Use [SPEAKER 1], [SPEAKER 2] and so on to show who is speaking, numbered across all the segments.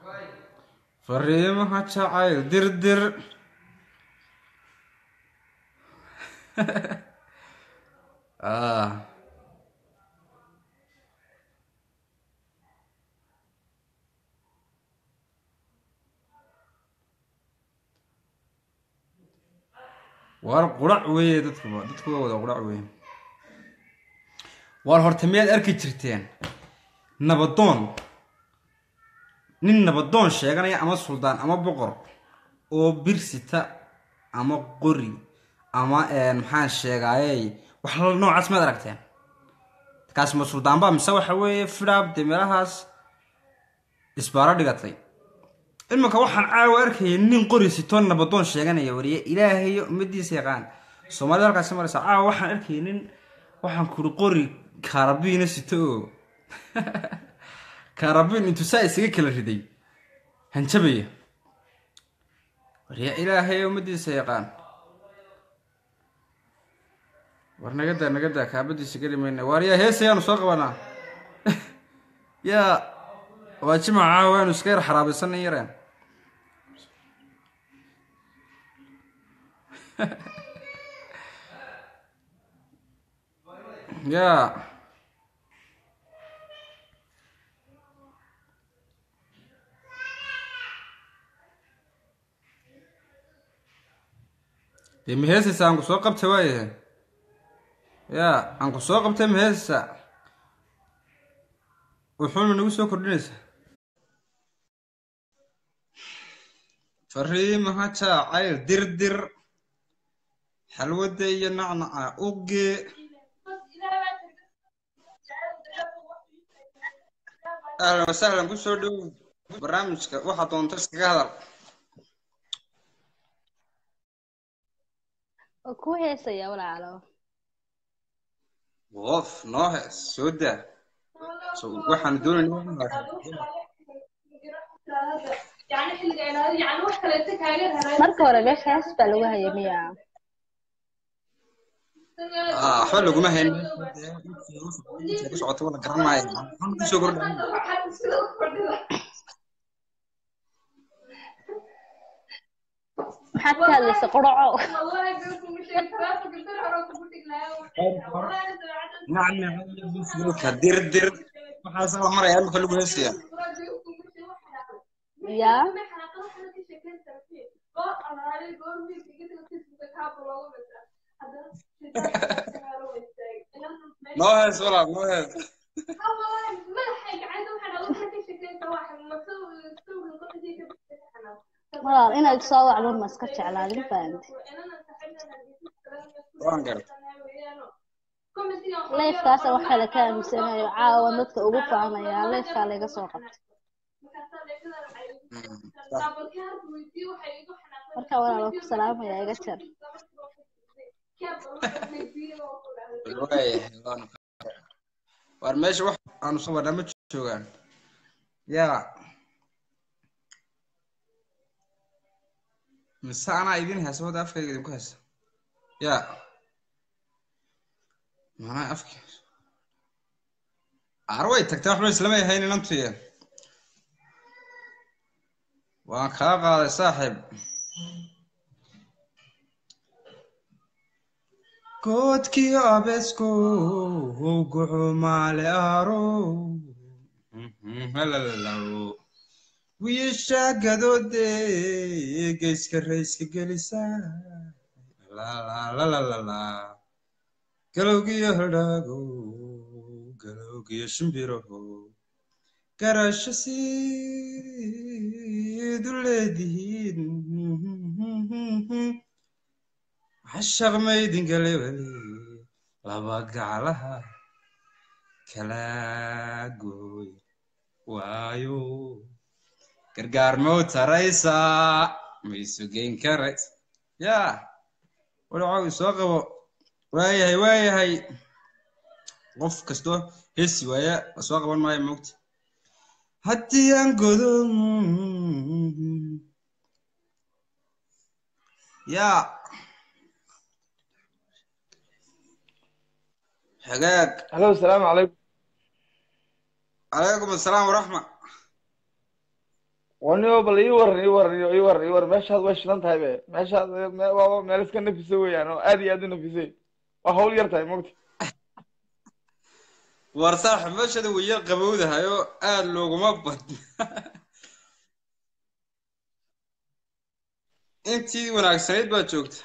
[SPEAKER 1] fariimaha jacayl dirdir ah war qurac weeye dadkuba dadkuba wada qurac weeye war horta miyaad arki jirteen nabadoon nin nabadoon sheeganaya ama suldaan ama boqor oo birsita ama qori ama maxaan sheegaayey wax noocaas maad aragteen kaas ma suldaanba mise waxa weeye fidhaab dee meelahaas isbaaro dhigatay iminka waxaan caawa arkayay nin qori sitoo nabadoon sheeganaya wariye ilaahayo ummadiisa yaqaan soomaalida halkaasi maraysa caawa waxaan arkayay nin waxaan kuri qori kaarabiina sito oo kaarabiin intuu saa isaga kala riday hanjabaya wariye ilaahayo ummadiisa yaqaan war nagadaa nagadaa kaabadiisa geli mayna waaryaa heesayaanu soo qabanaa yaa waa jimaca caawa aanu iska yar xaraabaysanan yareen yaa dee maheesaysa aan ku soo qabta waayahe yaa aan ku soo qabtay maheesaysa wuxuuna nagu soo kordhinaysaa fariimaha jaacayl dirdir xalwada iyo nacnaca uge ahlan wasahlan kusoo dhow barnaamijka waxaa doonta iskaga hadal
[SPEAKER 2] oo ku heesaya walaalo
[SPEAKER 1] wof noo hees soo daa so waxaan doonayna
[SPEAKER 2] marka hore meesha hees baa lagu haya miya
[SPEAKER 1] waxba laguma hayn ku socota wala garan maayo maxaan kusoo kordhay
[SPEAKER 2] maxaad ka hadlaysa quraco
[SPEAKER 1] nacnacka dirdir waxaas la maraya imika lagu heesaya
[SPEAKER 2] ya
[SPEAKER 1] noo hees walaal noo hees
[SPEAKER 2] walaal inaad soo wacdo ma iska jeclaadin fahamti
[SPEAKER 1] waan garta
[SPEAKER 2] leefkaasa wax kale ka aaminsanayo caawa dadka ugu faanaya leefkaa laga soo qabtay marka walaal waan ku salaamaya iga jar
[SPEAKER 1] waayahay waanu waar meesha wax aanu soo wadhaa ma joogaan yaa mise anaa idin haysa wada afkayga idinku haysa yaa manaa afki aar way tagtay waxba islama yahayn inantuye waan kaa qaaday saaxiib koodkii abesko guxu maale aro halalalo wiisha gadoode geyska rayska gelisa lalalala galowgiyo haldhaago galowgiyo shimbiraho garasho siidu leedihiin cashaq maydin galewale laba gaclaha kala gooy waayo gargaar mau taraysaa maysu geyn karays yaa walacow soo qabo waayahay waayahay qof kastoo heesi waaya soo qaban maayo moogta haddii aan godo yaa hagaag
[SPEAKER 3] halo asalaamu calaykum
[SPEAKER 1] calaykum asalaam waraxma
[SPEAKER 3] waniyo bal ii waran ii waran ii waran ii waran meeshaad way shidan tahay be meeshaad me- waa meel iska nafisa weeyaan oo aad iyo aad u nafisay waa hawl yar tahay mogta
[SPEAKER 1] war saaxib meeshada way yar qabowdahay oo aad looguma badna intii wanaagsanayd baa joogta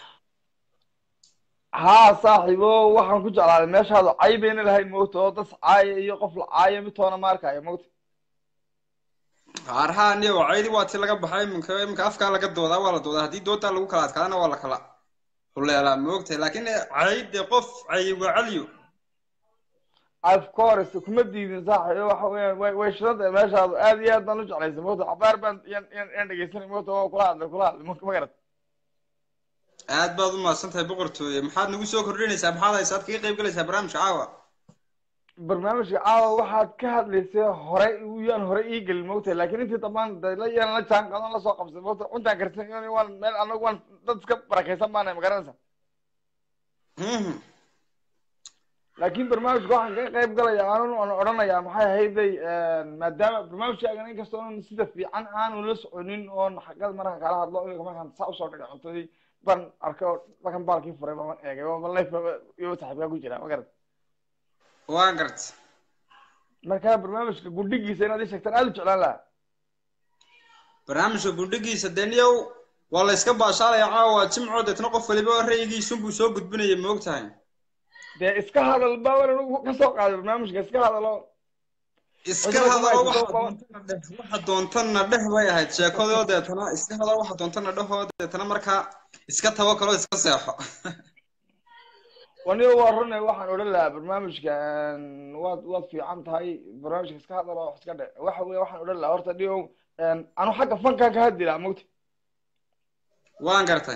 [SPEAKER 3] haa saaxiibo waxaan ku jeclaaday meeshaadu cay bayna lahayn mogta oo dad caaya iyo qof la caaya midtoona ma arkaayo mogta
[SPEAKER 1] qaarhaan iyo wacaydi waa ti laga baxay iminka iminka afkaa laga doodaa waa la doodaa haddii doodaa lagu kala adkaadana waa la kala huleelaa moogtahay laakiin cayde qof cay waa caliyo
[SPEAKER 3] of course kuma diidin saaxiibo waxa weeyaan way way shidan tahay meeshaadu aad iyo aad baan u jeclaysay mogta cabaar baan yan yan yan dhegeysanay mogta oo kula hadlay kula hadlay ma ma garat
[SPEAKER 1] aad baad u mahadsan tahay boqortooye maxaad nagu soo kordhinaysaa maxaad haysaad kaga qayb galaysaa barnaamijka caawa
[SPEAKER 3] barnaamijka caawa waxaad ka hadlaysay hore yaan hore ii gelin mogtahay laakiin intii dambaan de la yaan la jaan qadan la soo qabsay mogta cuntaan karsan iyo waan meel anagu waan dad iska barakaysan baanahay ma garanaysa
[SPEAKER 1] Mhm.
[SPEAKER 3] laakiin barnaamijka waxaan kaga qayb galaya aanun aan odhanayaa maxay ahayday maadaama barnaamijkaagan inkastoo aan sida fiican aanu la soconin oon xagada markaan kala hadlo imika markaan saa usoo dhigay cuntadii baan arkay oo markaan baalkii furay baan eegay oo life iyo saaxiibkaa ku jira ma garat
[SPEAKER 1] waan garta
[SPEAKER 3] marka barnaamijka gudhigiisa inaad ii sheegtaan aad u jeclaan lahaa
[SPEAKER 1] barnaamijka gundhigiisa deniyow waa la iska baashaalaya caawa jimco deetna qof waliba ra'yigiisunbuu soo gudbinaya moogtahay
[SPEAKER 3] dee iska hadal baa waan anigu ka soo qaaday barnaamijka iska hadalo
[SPEAKER 1] iska
[SPEAKER 3] Cidina kuma
[SPEAKER 1] hadalo
[SPEAKER 3] haysato,
[SPEAKER 1] waxa doontana dheh waxa doontana dheh bay ahayd sheekadoo deetana iska hadalo waxa doontana dhehoo deetana markaa iska tawakalo iska seexo
[SPEAKER 3] waniga waa rune waxaan odhan lahaa barnaamijka waad waad fiican tahay barnaamijka iska hadalo wax iska dhe waxa weye waxaan odhan lahaa horta dhio anu xagga fankan ka hadli lahaa mogta
[SPEAKER 1] waan gartay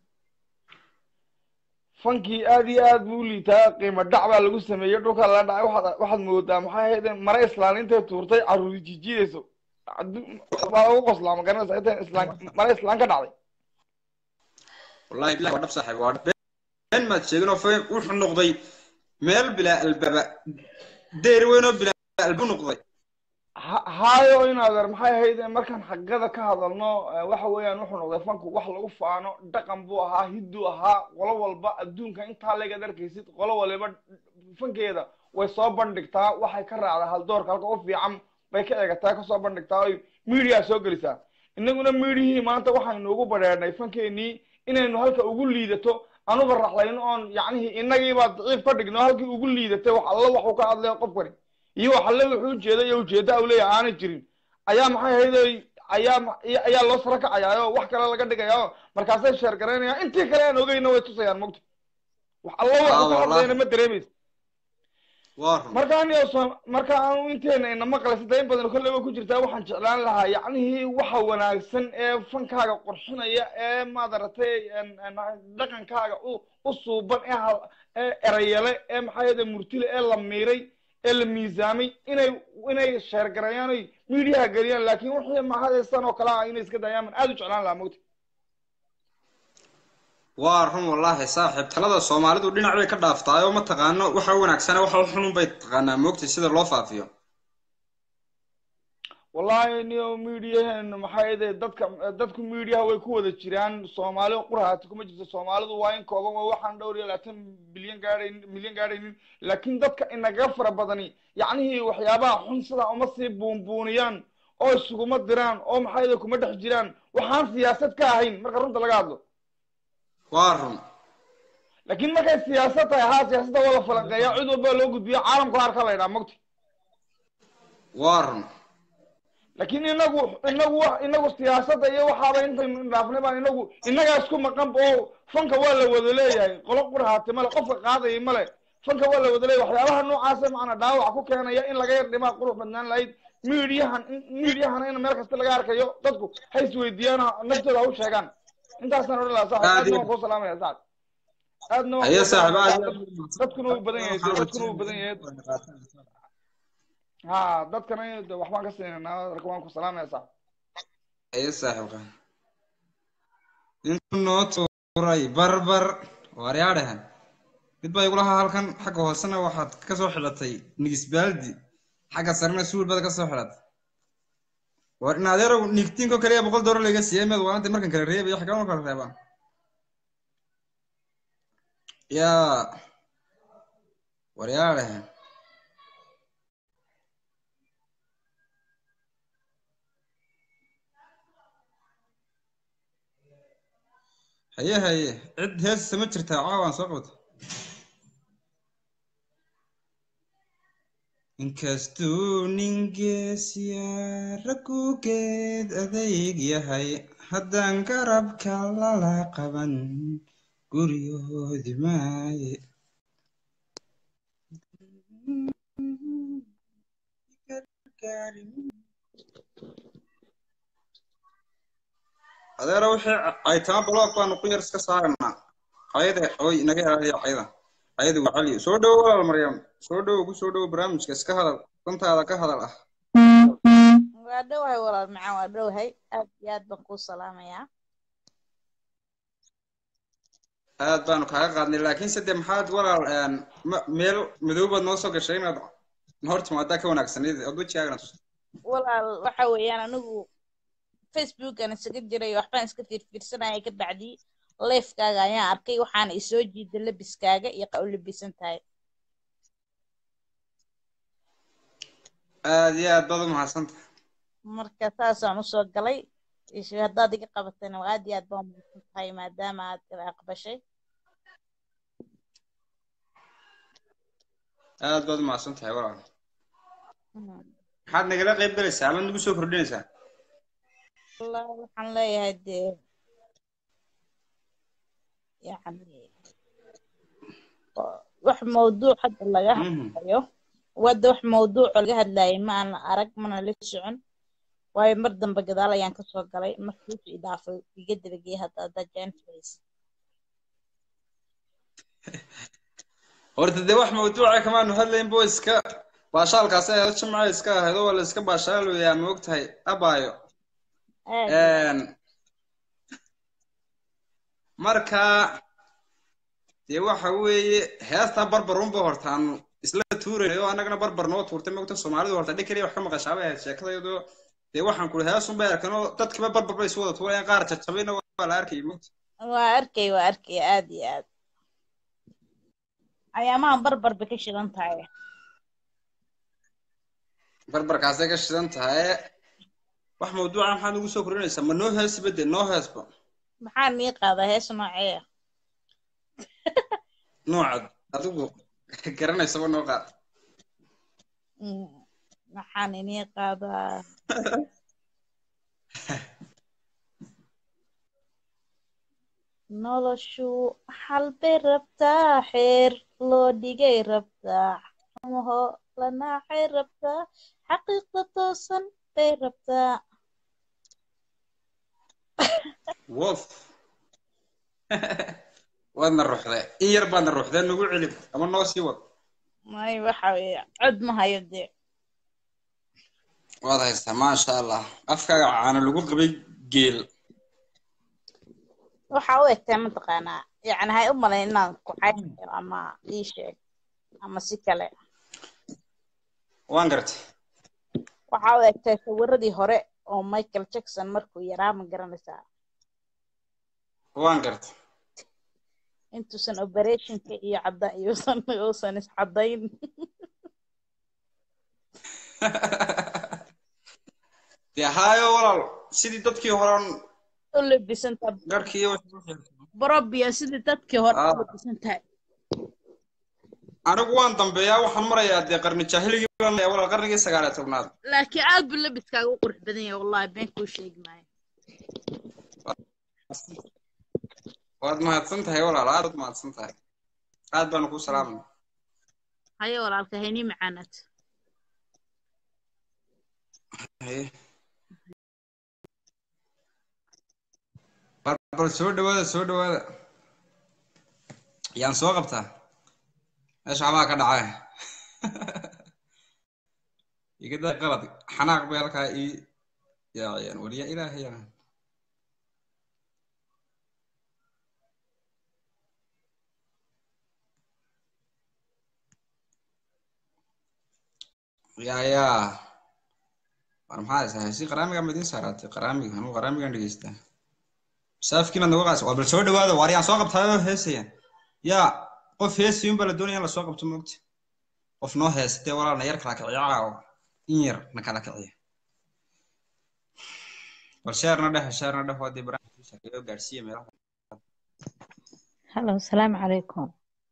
[SPEAKER 3] fankii aad iyo aad buu u liitaa qiimo dhac baa lagu sameeyey dhulka la dhacay waxaad waxaad moodaa maxay ahayd mare islaan intay tuurtay caruuri jijidayso Addu- waa lagu qoslaa ma garanaysa intay islaan mare islaan ka dhacday
[SPEAKER 1] wallahi bilahi waa dhab saaxiib waa dhab been maad sheegin oo feen wuxuu noqday meel bilaa albaaba deer weyn oo bilaa albu noqday
[SPEAKER 3] ha- haayo in adeer maxay ahayd markaan xagada ka hadalno eh, waxa weeyaan wuxuu noqday fanku wax lagu faano dhaqan buu ahaa hidduu ahaa qolo walba adduunka intaa legaad arkaysid qolo waliba fankeeda way soo bandhigtaa waxay ka raacdaa haldoorka halka u fiican bay ka eegataa kasoo bandhigtaa oy media soo gelisaa innaguna mediahii maanta waxaynu ugu badheernay fankeenii inaynu halka ugu liidato anuba raxlayno oon yacnihii inagiibaa daciif ka dhigno halkii ugu liidatay wax alla waxuu ka hadlaya qofkani iyo wax alle wuxuu ujeeda iyo ujeeda u leeyahay aanay jirin ayaa maxay ahayd ayaa ma- ayaa loo sara kacayaa oo wax kale laga dhigaya oo markaasay sheer garaynayaan intii kale aan ogeyna way tusayaan mogta wax alla
[SPEAKER 1] Ah,
[SPEAKER 3] waxuu ka
[SPEAKER 1] wallahi.
[SPEAKER 3] hadlayna ma dareemaysa
[SPEAKER 1] waa run
[SPEAKER 3] marka aniga soo marka aanu inteena ina maqlaysa in badan kolleyba ku jirtaa waxaan jeclaan lahaa yacnihii waxa wanaagsan ee fankaaga qurxinaya ee maadaratay dhaqankaaga u u suuban ee hal- ee erayale ee maxaa yada murtile ee la miiray ee la miisaamay inay inay sheergareeyaan oy miidiyaha geliyaan laakiin wixii mahadaysan oo kale ah inay iska daayaan man aad u jeclaan lahaa mogta
[SPEAKER 1] waa run wallaahi saaxiib talada soomaalidu dhinac bay ka dhaaftaay oo ma taqaano waxa wanaagsana waxa xunun bay taqaanaa moogtay sida loo faafiyo
[SPEAKER 3] wallahi niyo mediaheenu maxaa yade dadka dadku mediaha way ku wada jiraan soomaali qurahaati kuma jirto soomaalidu waa in kooban waa waxaan dhowr iyo labaatan bilyan gaadhayn milyan gaadhaynin laakiin dadka inaga fara badani yacnihii waxyaabaha xun sidaa uma sii buunbuuniyaan oo isuguma diraan oo maxaa yade kuma dhex jiraan waxaan siyaasad ka ahayn marka runta laga hadlo
[SPEAKER 1] waa run
[SPEAKER 3] laakiin markay siyaasad tahay haa siyaasadda waa la falanqeeyaa cid walba loo gudbiyo caalamka harka la ydhaa mogta
[SPEAKER 1] waa run
[SPEAKER 3] laakiin inagu inagu wa inagu siyaasadda iyo waxaaba intaynu dhaafnay baan inagu inagaa isku maqan oo fanka waa la wada leeyahay qolo qurhaati male qofka qaadayay male fanka waa la wada leeyahay waxyaabaha noocaasa macnaa dhaawac ku keenaya in laga yar dhimaa qurux badnaan lahayd miidiyahan miidiyahana in meel kasta laga arkayo dadku ha isweydiiyaan ha- naftooda ha u sheegaan intaasaan odhan lahaa saaxib aadna waan kuu salaamaya saaxib aadna waan
[SPEAKER 1] ayo
[SPEAKER 3] kuu
[SPEAKER 1] saaxiib
[SPEAKER 3] salaamaya
[SPEAKER 1] aad
[SPEAKER 3] dad- dadkuna wuu badan yahay dadkuna wuu badan yahay ha dadkana de waxbaan ka siinanaa marka waan ku salaamaya saaxib
[SPEAKER 1] ayo saaxiib qaan intuu noo tuuray barbar waaryaadhahan mid baa igulahaa halkan xagga hoosena waxaad ka soo xidhatay nigisbaaldi xagga sarena suul baad ka soo xidhatay war in adeerow nigtiinko kaliya boqol doolar laga siiyey meed waanta markan kala reebaya xagee ma kala reebaan yaa waryaale haye haye cid heesisa ma jirtaa caawaan soo qabta inkastuu ningeesya ragugeed adayg yahay haddaan garabka lala qaban guryoodi maaye adeera wixii aytama block baanu ku yar iska saaranaa ayada oy naga ilaaliya ayada ayada waa cali soo dhowo walaal maryam soo dhowo ku soo dhowo barnaamijka iska hadal dantaada ka hadal ah
[SPEAKER 4] waa dhowahay walaal macaan waa dhowahay aad iyo aad baan kuu salaamayaa
[SPEAKER 1] aad baanu kaaga qaadnay laakiinse dee maxaad walaal een, ma- meel madow baad noo soo gashay inaad hor timaadaa ka wanaagsanayd ood wejigaagana tusto
[SPEAKER 4] walaal waxa weeyaan anigu facebookan isaga jiray waxbaan iska fiirfiirsanaya ka bacdi leefkaaga ayaan arkay waxaana isoo jiida labiskaaga iyo qa u labisan tahay
[SPEAKER 1] aad iyo aad baad u mahadsanta
[SPEAKER 4] marka saasaan usoo galay ishe haddaad iga qabatayna waa aad iyo aad baan mahadsan tahay maadaama aad ila aqbashay
[SPEAKER 1] aad baad u mahadsan tahay walaal
[SPEAKER 4] Mm.
[SPEAKER 1] maxaad nagala qayb galaysaa ama nagu soo kordhinaysaa
[SPEAKER 4] والله waxaan leeyahay dee yani wax mawduuc hadda laga
[SPEAKER 1] Mhm.
[SPEAKER 4] hadlayo wadda wax mawduuco laga hadlayay ma aan arag mana la socon waayo mar dambe gadaal ayaan kasoo galay markii wuxuu idaafay iga dabageeyay hadda hadda jaanfays
[SPEAKER 1] horta dee wax mawduuca kamaanu hadlayn bo iska baashaalkaasi ahayd jimca iska ahayd oo waa la iska baashaaloyaa ma ogtahay abaayo
[SPEAKER 4] aad
[SPEAKER 1] Een, marka dee waxa weeye heestaa barbar unba hortaanu isla tuurayna oo annagana barbar noo tuurtay mogta soomaalidu horta dhig keliya wax ka maqashaabay ahayd sheekadayadoo dee waxaan kuri hees unbay arkan oo dadkiba barbar bay isu wada tuurayaan qaar jajabayna waa la arkayay mogta
[SPEAKER 4] waa arkay waa arkay aad iyo aad ayaamahan barbar bay ka shidan tahay
[SPEAKER 1] barbarkaasay ka shidan tahay wax mawduuca maxaad ugu soo kordhinaysaa ma noo heesiba dee noo heesba
[SPEAKER 4] maxaa nii qaadaa hees noocee ah
[SPEAKER 1] noocaad adigu garanaysaba noo qaad
[SPEAKER 4] Mm, maxaan inii qaadaa noloshu xal bay rabtaa xeer loo dhigay rabtaa xumaho la naacay rabtaa xaqiiqda toosan bay rabtaa
[SPEAKER 1] wof waadna ruuxdee in yar baadna ruuxdee nagu celi ama noo sii wad
[SPEAKER 4] may waxa weeye cod ma hayo dee
[SPEAKER 1] waad haystaa maasha allah afkaaga caana lagu qabay geel
[SPEAKER 4] waxa u egtaa mataqaanaa yacni hay u malayn inaan ku xaynayo ama ii sheeg ama si kale
[SPEAKER 1] waan gartay
[SPEAKER 4] waxa u egtaa sawiradii hore oo michael jackson markuu yaraa ma garanaysaa
[SPEAKER 1] waan gartay
[SPEAKER 4] intuusan operationka iyo cadda iyuusan uusan iscadayn
[SPEAKER 1] dee haayo walaal sidii dadkii horan
[SPEAKER 4] u labisantaa
[SPEAKER 1] garhkii
[SPEAKER 4] borobia sidii dadkii hore u
[SPEAKER 1] Ah.
[SPEAKER 4] labisantahay
[SPEAKER 1] anigu waan dambeeyaa waxaan marayaa dee qarni jaahiligii baan marayaa walaal qarnigii sagaal iyo tobnaad
[SPEAKER 4] laakiin aad buu labiskaaga u qurux badan yahay wallahi been kuu sheegi maayo
[SPEAKER 1] waad mahadsan tahay walaal aad baad mahadsan tahay aad baanu kuu salaamay
[SPEAKER 4] haye walaalka haynii macaanaad
[SPEAKER 1] Haye. bal bal soo dhawaada soo dhawaada yaan soo qabtaa meesha xabaa ka dhacay iga daa qalad xanaaq bay halkaa ii yaaciyaan waliya ilaahay yaa yaa yaa war maxaa haysaa heesii qaraamiga ma idiin saaraatay qaraamiga anuu qaraamigan dhegeystaa saafkiina naga qaas waa bal soo dhawaada waar yaan soo qabtaayoo heesayaan yaa qof heesayun baa la doonaya in lasoo qabto moogta qof noo heestee walaal na yar kala kiciya oo in yar na kala kiciya bal sheerna dheh sheerna dheh wadii barnaamijka gaadhsiiya meelaha
[SPEAKER 5] هلو السلام عليكم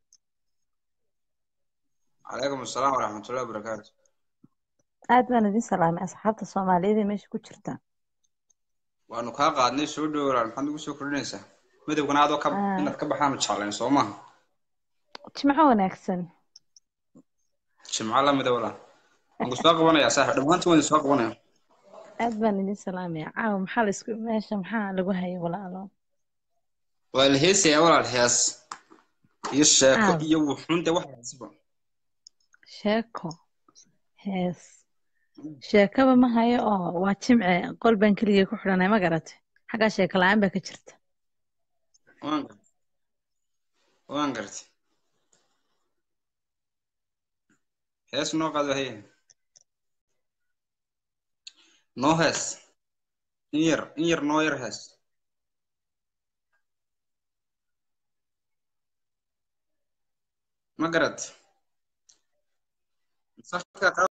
[SPEAKER 1] calaykum asalaam waraxmatullahi wabarakaatu
[SPEAKER 5] aad baan idin salaamay asxaabta soomaaliyeed ee meesha ku jirta
[SPEAKER 1] waanu kaa qaadnay soo dhow walaal maxaad ugu soo kordhinaysaa midowgana adoo ka
[SPEAKER 5] Ah.
[SPEAKER 1] inaad ka baxaanu jeclayn soo maaha
[SPEAKER 5] jimco wanaagsan
[SPEAKER 1] jimco la mida walaal waan ku soo qabanayaa saaxib dhammaantiin waan soo qabanaya
[SPEAKER 5] aad baan idin salaamaya caawa maxaa la isku meesha maxaa lagu hayay walaalo
[SPEAKER 1] waa la heesayaa walaal hees iyo sheeko
[SPEAKER 5] Ah.
[SPEAKER 1] iyo wuxuunta wax heesiba
[SPEAKER 5] sheeko hees sheekaba ma hayo oo waa jimce qol baan keligay ku xidhanay ma garatay xaggaa sheeko la-aan baa ka jirta
[SPEAKER 1] waan gartay waan gartay hees noo qaado haye noo hees in yar in yar noo yar hees ma garat safka qab-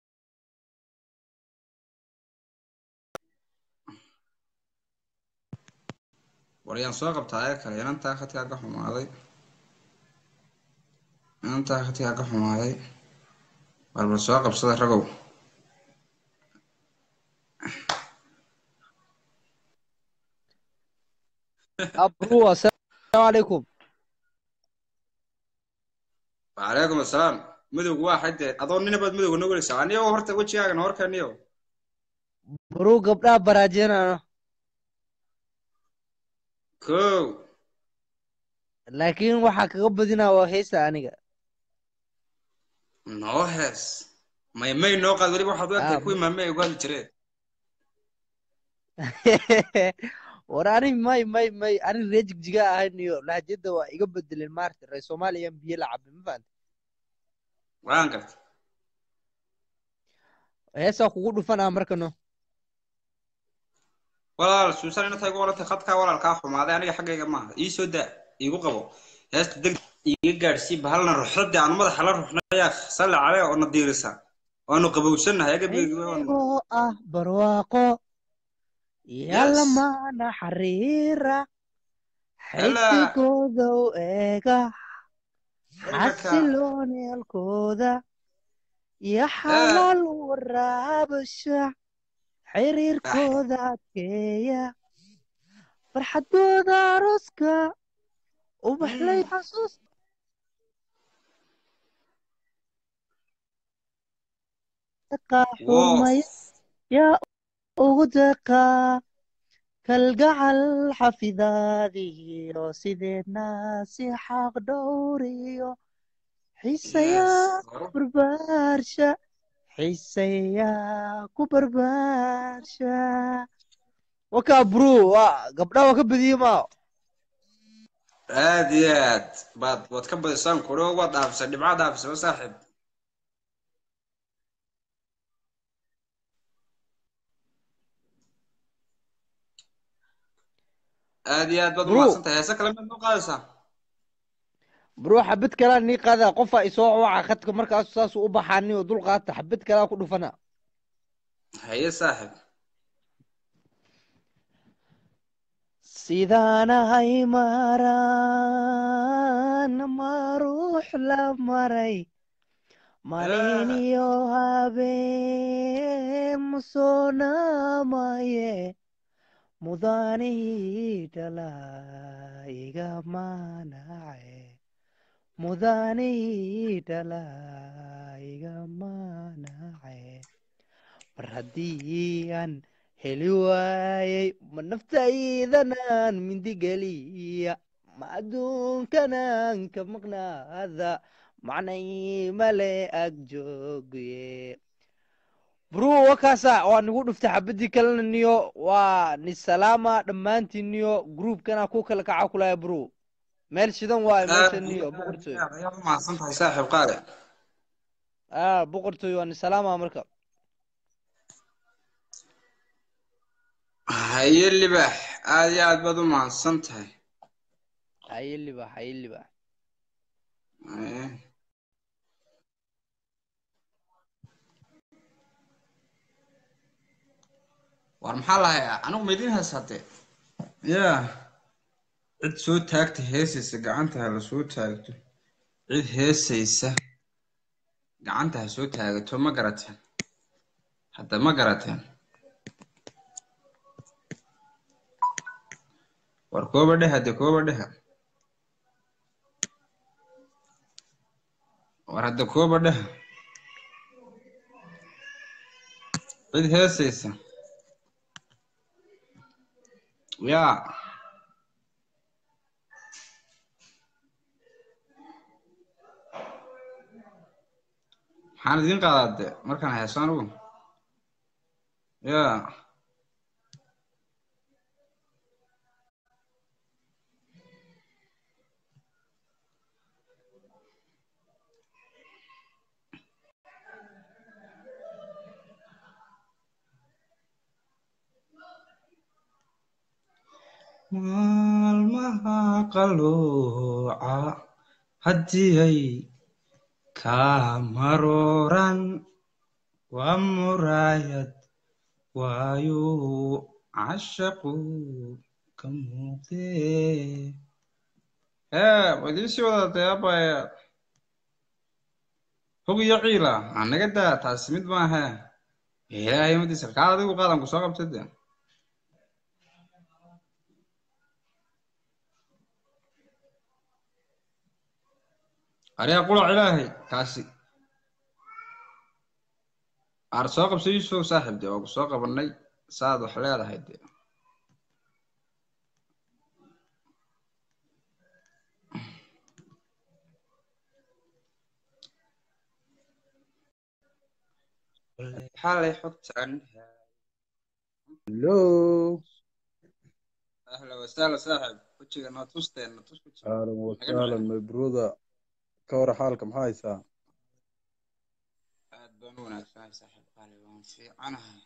[SPEAKER 1] war yaan soo qabtaa ee kale inantaa khadkaa ka xumaaday inantaa khadkaa ka xumaaday war bal soo qabsada ragow
[SPEAKER 6] abru assalaamu calaykum
[SPEAKER 1] wacalaykum assalaam midowgu waa xadde adoo ninabaad midowga noo gelaysaa aniyo horta wejigaaga na horkaniyo
[SPEAKER 6] bru gabdhaha baraajeenano
[SPEAKER 1] kow
[SPEAKER 6] laakiin waxaa kaga badinaa waa heesta aniga
[SPEAKER 1] noo hees may may noo qaad weliba waxaad u egtahay
[SPEAKER 6] Ah,
[SPEAKER 1] kuwii maame ay ugu hadli jireen
[SPEAKER 6] war ani may may may ani ree jigjiga ahayn iyo lahjada waa iga bedeleen maarta reer soomaaliyan biyo la cabay ma fahanta
[SPEAKER 1] waan gartay
[SPEAKER 6] heesaa kugu dhufanaa markano
[SPEAKER 1] walaal suusan inta igu orantay khadkaa walaalkaa xumaaday aniga xaggayga maaha ii soo daa iigu qabo heesta deg iiga gaadhsii bahalna ruxdade aanu madaxa la ruxnayaa salli calee oo na diirisa waanu qabowsannahay agabiga
[SPEAKER 6] oo ah barwaaqo yalla
[SPEAKER 1] Yes.
[SPEAKER 6] maana xariira
[SPEAKER 1] Hello.
[SPEAKER 6] xidigooda u eega
[SPEAKER 1] Hello.
[SPEAKER 6] xasiloonelkooda iyo xalaal waraabasha xiriirkooda adkeeya farxadooda arooska ubaxlay xasuus xumay yaa ugu deeqaa kalgacal xafidaadiyo sideedna si xaq dhowriyo xiisayaa barbaarsha xiisayaa ku barbaarsha wakaa bru waa gabdhaha waa ka badiyey maa
[SPEAKER 1] aad iyo aad baad waad ka badisaan kuro waad dhaafisay dhibcaad dhaafisay saaxiib aad iyo aad baad
[SPEAKER 6] Bro.
[SPEAKER 1] umahadsantahay heese kale miyaad noo qaadaysaa
[SPEAKER 6] bru xabad kalaa nii qaada qofa isoo waca khadka markaasu saasuu u baxaani oo dul qaata xabad kalaa ku dhufana
[SPEAKER 1] haye saaxiib
[SPEAKER 6] sidaanahay maraan ma ruux la maray malin iyo habeen musoonamaye mudanihii dhala iga manace mudanihii dhala iga manace mar haddii aan heli waayey ma naftaydanaan mindigeliya ma adduunkanaan ka maqnaada macnay male ag jooge bru wakaasa waa nigu dhuftay xabadii kalena niyo waa ni salaama dhammaantiin niyo groupkana ku kala kaca kulaya bru meel shidan waayo meesha niyo boqortooy
[SPEAKER 1] ayaad umahadsantahay saaxiib qaale
[SPEAKER 6] ah boqortooy waa ni salaama marka
[SPEAKER 1] haye libax aad iyo aad baad u mahadsan tahay
[SPEAKER 6] haye libax haye libax
[SPEAKER 1] Haye. war maxaa lahayaa anigu maydin heesatee yaa cid soo taagta heesaysa gacanta ha la soo taagto cid heesaysa gacanta ha soo taagato ma garateen hadda ma garateen war kooba dheha de kooba dheha war hadda kooba dheha cid heesaysa yaa maxaan idin qaadaa de markaan heeso anigu yaa maalmaha qalooca haddii ay kaa marooran waa muraayad waayo cashaqu ka muuqdee hee waa idiin sii wadatay abaya hog iyo ciila anaga daa taasi mid maahe ilaahay madiisa kaad adigu qaadan ku soo qabtay de ariga qulac ilaahay kaasi aar soo qabso yuusuf saaxib de waa ku soo qabanay saad wax leedahay de xalay xogtaan
[SPEAKER 7] hello
[SPEAKER 1] ahla wasahla saaxib wejiga noo tusteen na tus wejiga
[SPEAKER 7] ahlan wasahlan my brother ka hor xaalka maxaa haysaa
[SPEAKER 1] aad baan u wanaagsanahay saaxib qaali waan fiicanahay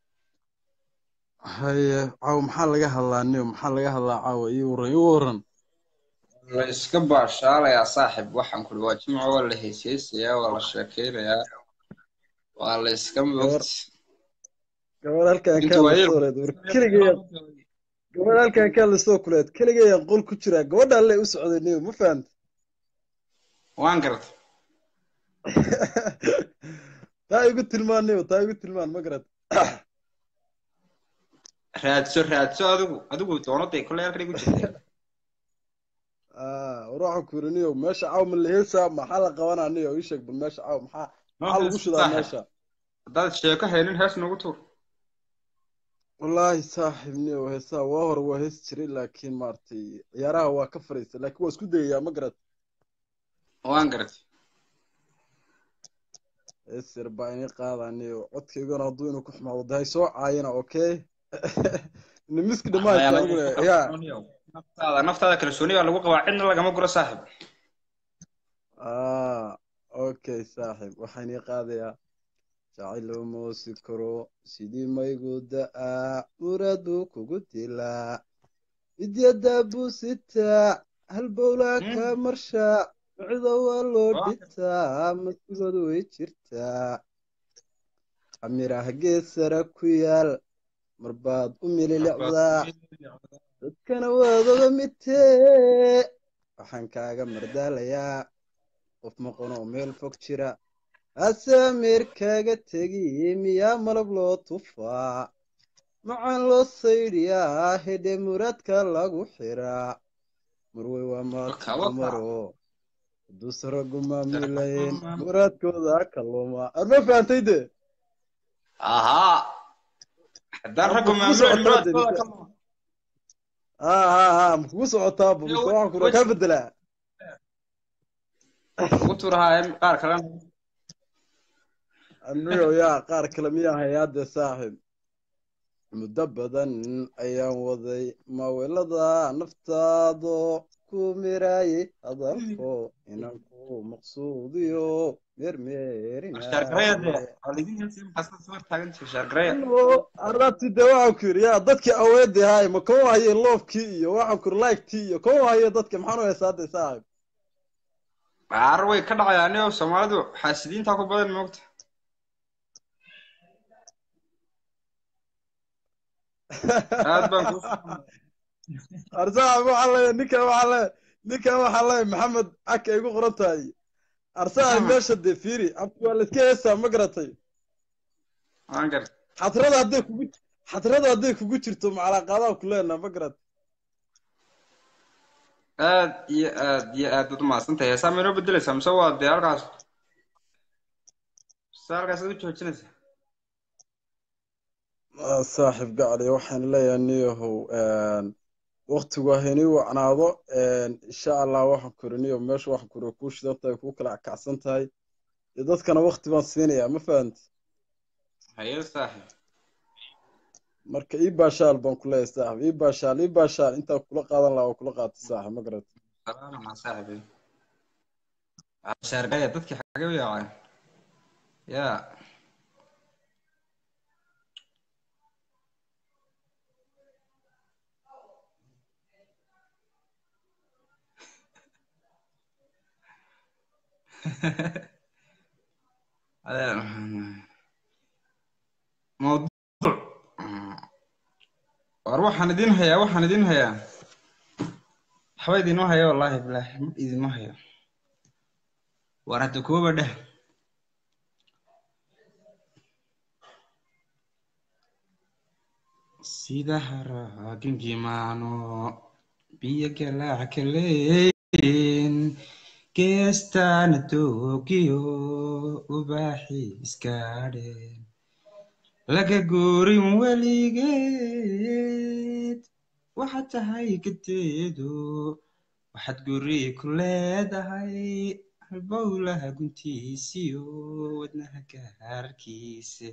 [SPEAKER 7] haye caawa maxaa laga hadlaa niyo maxaa laga hadlaa caawa ii waran ii waran
[SPEAKER 1] la iska baashaalayaa saaxib waxaan kuli waa jimco waa la heeseysayaa waa la sheekeynayaa waa la iska moogti
[SPEAKER 7] gabadh halkan
[SPEAKER 1] inta
[SPEAKER 7] kaa
[SPEAKER 1] waa yar
[SPEAKER 7] lasoo leed war keligaya gabadh halkan kaa lasoo kuleed keligaya qol ku jira gabadha alle u socday niyo ma fahanta
[SPEAKER 1] waan garta
[SPEAKER 7] taa igu tilmaan niyo taa igu tilmaan ma garat
[SPEAKER 1] raadso raadso adigu adigu doonaday kolley halkan igu jirtay
[SPEAKER 7] Ah, war waxaan ku yiri niyo meesha caawa ma la heesaa maxaa la qabanaa niyo ii sheeg bal meesha caawa maxaa maxaa lagu shidaa
[SPEAKER 1] saaxib
[SPEAKER 7] meesha
[SPEAKER 1] haddaad sheeko haynin hees nagu tuur
[SPEAKER 7] wallaahi saaxiib niyo heesaa waa hore waa hees jiray laakiin maaragtay ciyaaraha waa ka fariistay laakiin waa isku dayayaa ma garat
[SPEAKER 1] waan garatay
[SPEAKER 7] hees yar baa inii qaadaa niyo codkaygana hadduu inuu ku xumaado dahay soo caayina okay nimiski dhamaadka aniguna yaa
[SPEAKER 1] naftaada naftaada kalsooni baa lagu qabaa cidna lagama guro saaxib
[SPEAKER 7] ah okay saaxiib waxaan ii qaadayaa jacaylo moosi karo sidii maygu da'aa muraad buu kugu dilaa idyada buu sitaa halbowlaa ka marshaa micida waa loo dhitaa masigoodu way jirtaa amiraha gees sare ku yaal marbaad u mililicdaa dadkana waad oga mitee waxaan kaaga mardaalayaa qof maqan oo meel fog jira hase ameer kaaga tegi miyaa malab loo tufaa macaan loo saydhiyaa hedhe muraadka lagu xiraa marwey waa maadka dumaro haduuse raggu maamilayn muraadkooda kalluuma arma fahantay de
[SPEAKER 1] ahaa haddaan raggu maamulin muraadkooda ka lumo
[SPEAKER 7] ha ha ha makugu socotaa bu mise waxaan kura kaa bedelaa
[SPEAKER 1] ugu tuurahaa qaar kalena
[SPEAKER 7] anigo yaa qaar kale miyaa hayaade saaxib muddo badan ayaan waday mawelada naftaado ku miraayay hadalko inaan ku maqsuudiyo meermeerinaaarati de waxaan ku yidhi ya dadkii aweedi haay ma kau haye loofkii iyo waxaan ku yidhi likekii iyo kau haye dadka maxaan u heesaada saaxib
[SPEAKER 1] baar way ka dhacayaan iyo soomaalidu xaasidiinta ku badan moogta aad baan ku
[SPEAKER 7] arsaaxib waxaa leeya ninkan waxaa leeya ninkan waxaa leeya maxamed caka igu qoran tahay arsaaxib meesha dee fiiri abki waa la iska heesaa ma garatay
[SPEAKER 1] waan gar
[SPEAKER 7] xadrada hadday kugu xadrada hadday kugu jirto macalaaqaadaha ku leenaa ma garat
[SPEAKER 1] aad iyo aad iyo aad baad umahadsantahay heesaa ma inoo bedeleysaa mise waa dee halkaas mise halkaas ad u joojinaysaa
[SPEAKER 7] saaxib gacli waxaan leeyahay niyahow waktigu haynii wacnaado insha allah waxaan kuri niyo meesha waxaan kuri kuu shidan tahay kuu kala kacsan tahay iyo dadkana wakti baan siinayaa ma fahanti
[SPEAKER 1] haye saaxib
[SPEAKER 7] marka ii baashaal baan ku leeyahay saaxib ii baashaal ii baashaal intaan kula qaadan lahaa oo kula qaatay saaxib ma garat
[SPEAKER 1] salaama saaxib shaargaya dadkii xagee u yaaceen ya mawduuc war waxaan idin hayaa waxaan idin hayaa waxba idinma hayo wallaahi bilaahi ma idinma hayo war hadda kuwaba dheh sida haraagingimaano biyo galaac kaleyn geestaana doogiyo ubaaxi iskaadheen laga guurin weligeed waxaad tahay gadeedo waxaad guri ku leedahay halbowlaha guntiisiyo wadnaha gaarkiise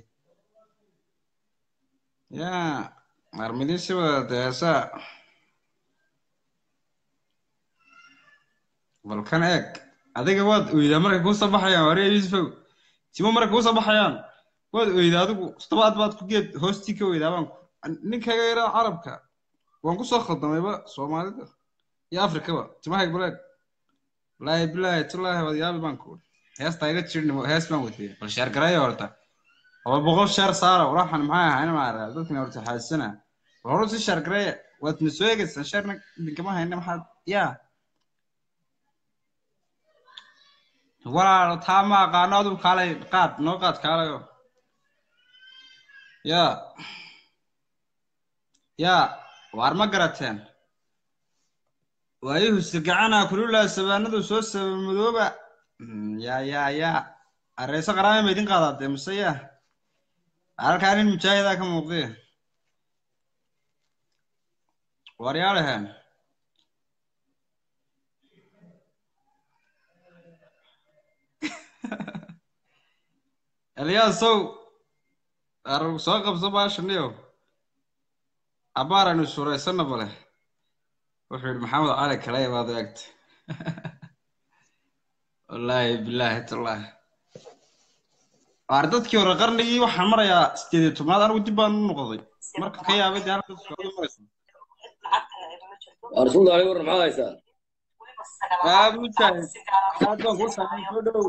[SPEAKER 1] ya marmidisi wada deesa balkan eeg adiga waad oydaa markay kuusoo baxayaan wariya yusufow timo markay kuusoo baxayaan waad oydaa adigu todobaad baad ku geed hoostii ka oydaa baan ninkaga yaraa carabka waan kusoo khaldamayba soomaalida iyo afrikaba timahayg baleeg wallaahi bilaahi tallaahi waad yaabi baan ku heestaa iga jirnimo hees baan wadiyay bal sheer garaya horta laba boqol sheer saara walaxan maxay ahaa maara dadkina horta xaasana war hore si sheer garaya waad na soo eegaysaan sheerna idinkama hayna maxaad yaa walaalo taa ma aqaano aduu kaalay qaad noo qaad kaalayo ya ya waar ma garateen waayuhu sirgacana kululaa sabaanadu soo sabamadooba ya ya ya areyso qaraame ma idin qaadaadee mise ya halkaa nin mujaahidaa ka muuqdee waaryaalahan eliyaasow arag soo qabso baashaniyo abaaranu suuraysana bale wuxuu yidhi maxamed cali kalaya baad eegta wallaahi bilaahi tallaahi waar dadkii hore qarnigii waxaan marayaa sideed iyo tobnaad anigu dib baan u noqday marka ka yaabay dee halka socdo maraysa
[SPEAKER 8] rasuul alay waran maxaad haysaa
[SPEAKER 1] aad mujaahid aad baan kuu saamay soo dhow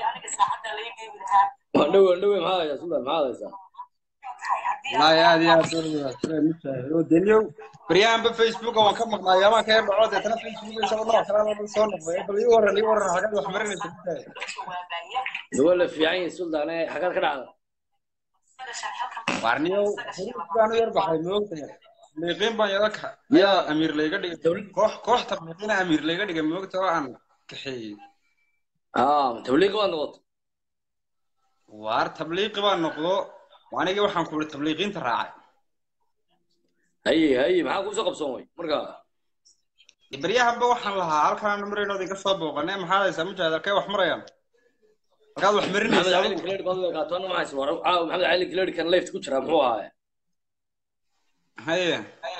[SPEAKER 8] dhowe dhowe maxaad haysaa sultan maxaad haysaa
[SPEAKER 1] wallaahi aad iyo aad baan uwanaagsanay mujaahid oo deniyow baryahanba facebooka waan ka maqnaa yaamaan ka yar dhaco deetana facebook isagoo nooc kale soo noqday bal ii waran ii waran xagaad wax marinaysa mujaahid
[SPEAKER 8] waa la fiican yahay sultan xagaad ka dhacda
[SPEAKER 1] waarniyow baan u yar baxay moogtahay tabliiqiin baan yada ka ayaa amiir layga dhigay koox koox tabliiqiina amiir layga dhigay moogta oo aan kaxeeyey
[SPEAKER 8] tabliiqi baad noqoto
[SPEAKER 1] waar tabliiqi baan noqdo anigii waxaan ku ihi tabliiqiinta raacay
[SPEAKER 8] haye haye maxaa kuusoo qabsoomay marka
[SPEAKER 1] baryahanba waxaan lahaa halkaan marayno idinka soo booqanay maxaad haysaa mujaahid halkay wax marayaan halkaad wax
[SPEAKER 8] maxamed
[SPEAKER 1] marinaysaa
[SPEAKER 8] cali kileed baad u eegaato anna maxaa ismar caaw maxamed cali kileed kan left ku jira muxuu ahaa
[SPEAKER 1] haye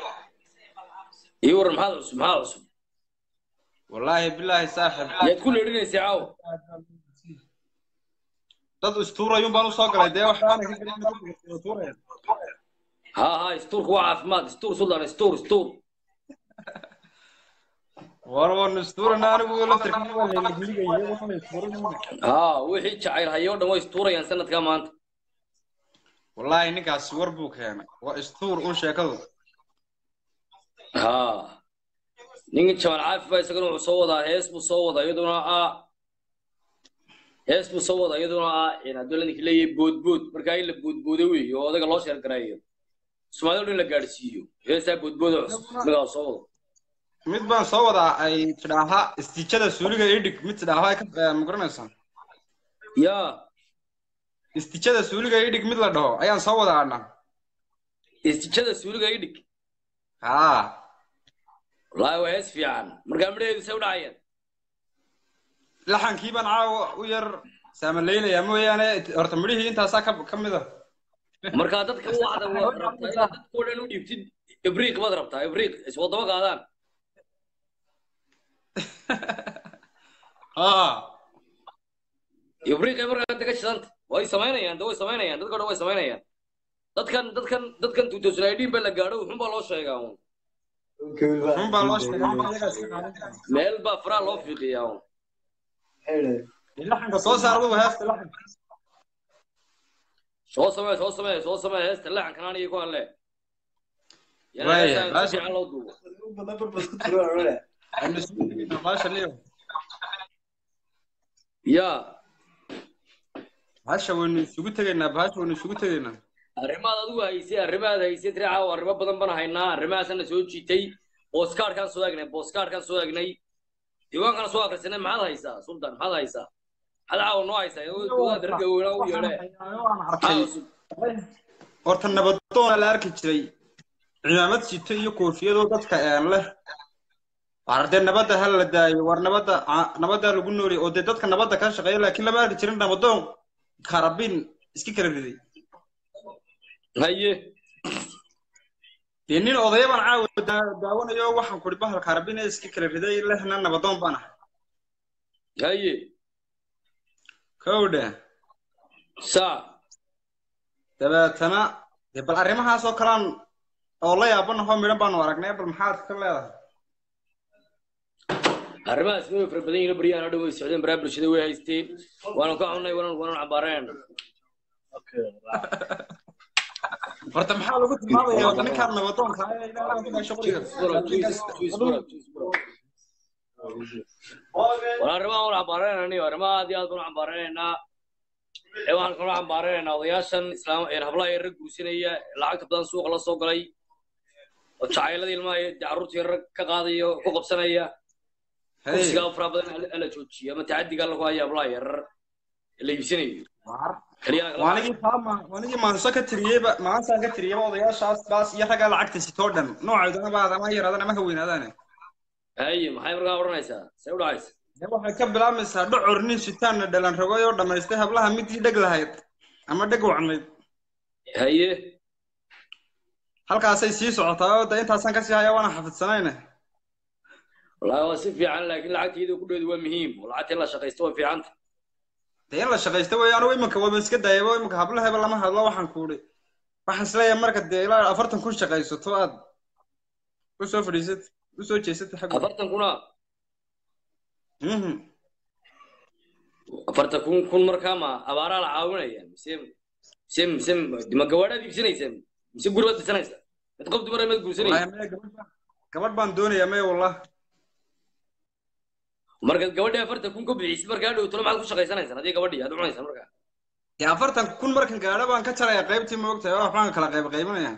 [SPEAKER 8] ii waran maxaad cusub maxaad cusub
[SPEAKER 1] wallaahi bilaahi saaxib
[SPEAKER 8] yaad ku leedhinaysay caawa
[SPEAKER 1] dad istuurayun baan usoo galay dee waxaana ka gelin tuuraya
[SPEAKER 8] ها ها ستور هو عافمات ستور سلطان ستور ستور
[SPEAKER 1] war waan istuurana anigu laftarkii waa leeligligaya waan istuuranayna
[SPEAKER 8] ها وحي جعيل هيو دم ستوريان سنة كمان أنت
[SPEAKER 1] wallaahi ninkaasi war buu keenay waa istuur un sheekadu
[SPEAKER 8] ها نيجي جمال عارف بس كانوا صودا هيس بصودا يدونا آ هيس بصودا يدونا آ إن هدول اللي كلي بود بود مركاي اللي بود بودوي يو هذا كلاش يركرايو سمعوا اللي قارسيو هيس بود بود ملا صودا
[SPEAKER 1] mid baan soo wadaa ay tidhaahaa istiijada suuliga idhig mid tidhaahaa ka ma garanaysaa
[SPEAKER 8] يا
[SPEAKER 1] istiijada suuliga idhig mid la dhaho ayaan soo wadaa adna
[SPEAKER 8] استشهاد سوري قايدك
[SPEAKER 1] haa
[SPEAKER 8] والله وهيس في عن مركا مريد يسوي عيان
[SPEAKER 1] laxankii baan caawa u yar saamaleynaya mooyaane horta midhihii intaasaa ka ka mid a
[SPEAKER 8] markaa dadka waxda waad rabtaa inaad dadkoo dhan u dhiibtid ibriiq baad rabtaa ibriiq iswadaba qaadaan
[SPEAKER 1] haa
[SPEAKER 8] ibriiqay markaa inta ka shidanta way samaynayaan de way samaynayaan dadka dhan way samaynayaan dadkan dadkan dadkan tuutosulaydhiin baa la gaadho wuxun baa loo sheegaa un
[SPEAKER 1] run baa loo sheegay iyagaa iska qaadan kara.
[SPEAKER 8] meel baa faraa loo fiiqiyaa un
[SPEAKER 1] laxanka soo saar adugu heesta laxanka
[SPEAKER 8] soo samee soo samee soo samee heesta leexankan aniga ku hadle yana
[SPEAKER 1] Waaya,
[SPEAKER 8] heestaan si
[SPEAKER 1] baasha-
[SPEAKER 8] fiican loo duubo
[SPEAKER 1] aynu isugu tegaynaa baasha liyo
[SPEAKER 8] ya
[SPEAKER 1] baasha waynu isugu tegaynaa baasha waynu isugu tegaynaa
[SPEAKER 8] arrimaad adigu haysay arrimaad haysay tiri caawa arrimo badan baan haynaa arrimahaasana soo jiitay booskaarkaan soo egnay booskaarkaan soo egnay diiwaankana soo akrisanay maxaad haysaa sultan maxaad haysaa maxaad caawa noo haysaa dowlada ragga weynaa u yeedhe
[SPEAKER 1] arkay horta nabadoona la arki jiray cimaamad sito iyo koofiyadoo dadka een leh war dee nabadda ha la daayo war nabadda ca- nabaddaa lagu nooli oo dee dadka nabadda ka shaqeeya laakiin lama arki jirin nabadoon karabin iska kala riday
[SPEAKER 8] haye
[SPEAKER 1] dee nin odaya baan caawa daa- daawanayo waxaan kuri bahal karabin ee iska kala riday lehna nabadoon baan ahay
[SPEAKER 8] haye
[SPEAKER 1] kowdha
[SPEAKER 8] saa
[SPEAKER 1] dabeetana dee bal arrimahaas oo kalaan oo la yaabanaho midhan baanu aragnay bal maxaad ka leedahay
[SPEAKER 8] arrimahaas way fara badan yihiin baryahan oo dhan way socdeen baraha bulshada way haysteen waanu ka xunnay waanu waanu cabaareen
[SPEAKER 1] horta maxaa lagu tilmaamaya horta ninkaan nabadoonka ah ee ilaahay ku dhashay qoriga
[SPEAKER 8] wala arrimaha waanu cabaareenani arrimaha aad iyo aad baanu cabaareenaynaa ee waxaan kaloo cabaareenaynaa odayaashan islaam ee hablaha yar rag guursanaya lacagta badan suuqa la soo galay oo jacayladii ilmaha iyo dee carruurtii rag ka qaadayo ku qabsanaya kursigaa faraha badan ala- ala joojiyo ama tacadiga alla ku haya hablaha yarar ee la iibsanayo kaliya
[SPEAKER 1] waanigii taama waanigii maanso ka tiriyeyba maansaan ka tiriyeyba odayaashaas baas iyo raggaa lacagta sitoo dhan nooceeduna baad ama yaraadaan ama haweynaadaan
[SPEAKER 8] haye maxay markaa odhanaysaa see u dhacaysa
[SPEAKER 1] dee waxay ka bilaabmaysaa dhocor nin sitaanna dhalan ragooy oo dhammaystay hablaha midii dheg lahayd ama dheg wacnayd
[SPEAKER 8] haye
[SPEAKER 1] halkaasay sii socotaa oo de intaasaan kasii haya waana xafidsanayne
[SPEAKER 8] wallaahi waa si fiican laakiin lacagteedu ku dheedu waa muhiim oo lacagta in la shaqaysto waa fiicanta
[SPEAKER 1] dee in la shaqaysta weeye anugu iminka waba iska daayaba iminka hablaheba lama hadlo waxaan kuudhi waxaan isleeyahay marka dee ilaa afartan kun shaqaysato aad usoo fadhiisat usoo jeesatay xagga
[SPEAKER 8] afartan kuna
[SPEAKER 1] Mhm.
[SPEAKER 8] afartan kun kun markaa ma abaaraa la caawinaya mise mise mise ma gawaadhaad iibsanaysaa mise guri baad dhisanaysaa mid qof dumar maad guursanaysa
[SPEAKER 1] Wallaahi maya gabadh baan- gabadh baan doonayaa maya wallah
[SPEAKER 8] markaad gabadha afartan kun ka bixisid markaa dhowtalo maxaad ku shaqaysanaysaa haddii gabadhii aad cunaysaa markaa
[SPEAKER 1] dee afartan kun markan gaadho baan ka jaraya qaybtii ma ogtahay oo waxbaan kala qayb qaybinaya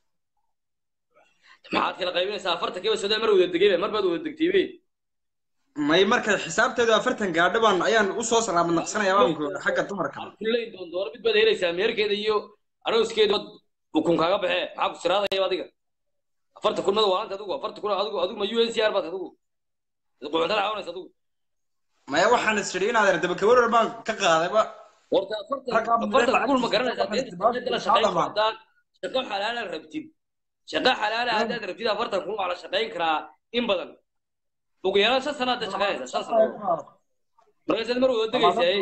[SPEAKER 8] maxaad kala qaybinaysaa afartan kiiba sodon mar wada degayba mar baad wada degtaybe
[SPEAKER 1] may marka xisaabteedu afartan gaadho baan ayaan usoo salaamad naqsanaya baan ku xagga dumarka
[SPEAKER 8] kullayn doon doona mid baad helaysaa meherkeeda iyo arooskeeda ukun kaaga baxee maxaa ku siraadaya adiga afartan kun mada waanta adigu afartan kun adigu adigu ma u n c r baad adigu quxuntada caawinaysa adigu
[SPEAKER 1] maya waxaan is idhi inaad daba kawarar baan ka qaadayba
[SPEAKER 8] horta afartan
[SPEAKER 1] Ragga
[SPEAKER 8] afartan
[SPEAKER 1] lacagtiisa
[SPEAKER 8] kun ma garanaysaa
[SPEAKER 1] waxay
[SPEAKER 8] dee
[SPEAKER 1] isticmaali
[SPEAKER 8] inta la
[SPEAKER 1] kartaa
[SPEAKER 8] shaqayso
[SPEAKER 1] dhammaan.
[SPEAKER 8] haddaad shaqo xalaala rabtid shaqa xalaala haddaad rabtid afartan kun waa la shaqayn karaa in badan ugu yaraan shan sanaad da shaqaynaysaa shan sanadood markaasaad mar wada degaysaa